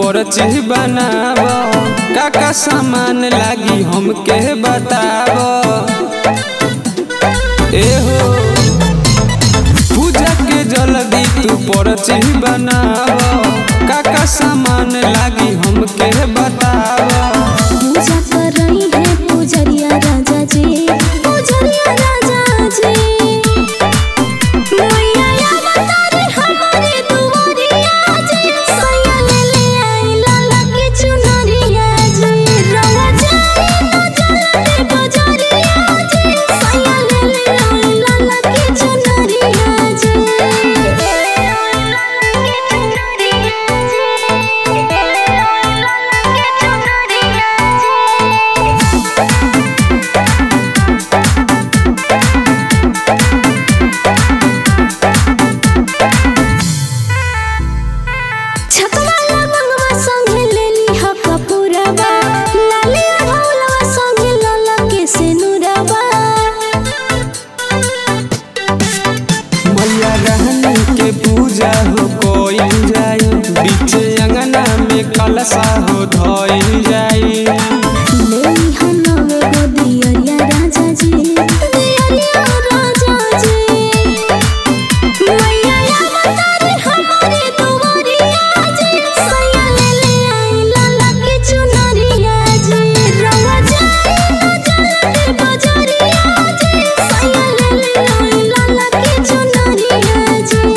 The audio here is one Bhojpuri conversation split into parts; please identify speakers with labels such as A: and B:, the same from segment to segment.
A: परची बनाब का का सामान लागी हमके बताब एहो पूजा के जल्दी तू परची बनाब का का सामान लागी हमके बताब
B: पूजा कर रही है पूजरिया राजा जी पूजरिया राजा जी मैया या बतारे हमारे दुआरिया जी सैया ले ले आई लाला के चुनरिया जी रवा जाए तो चलते बजरिया जी सैया ले ले आई लाला के चुनरिया जी लाला के चुनरिया छकवाला मंगवा संगे लेली ह कपूरबा लाली ढोलवा संगे लला के सेनुरबा
A: मैया रहनी के पूजा हो कोई जाई बीच अंगना में कलशा हो धोई जाई
B: लेली ह नवे गो दियरिया राजा जी दियरिया राजा जी मैया या बतारे हमारे दुआरिया जी सैया ले ले आई लाला के चुनरिया जी रवा जाए तो चलते बजरिया जी सैया ले ले आई लाला के चुनरिया जी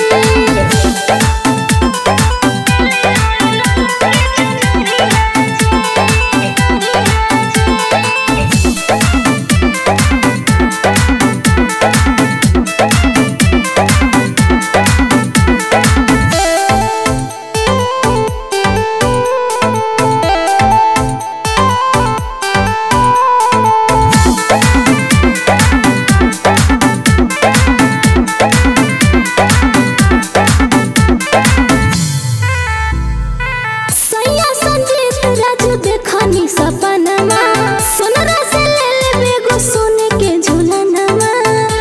B: सैया संजीत राजू देखनी सपनमा सोनरा से ले ले बेगो सोने के झूलनमा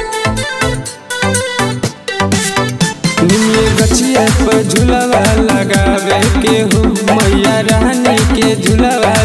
A: निमिये गछिया पर झुलवा लगावे के हो मैया रानी के झुलवा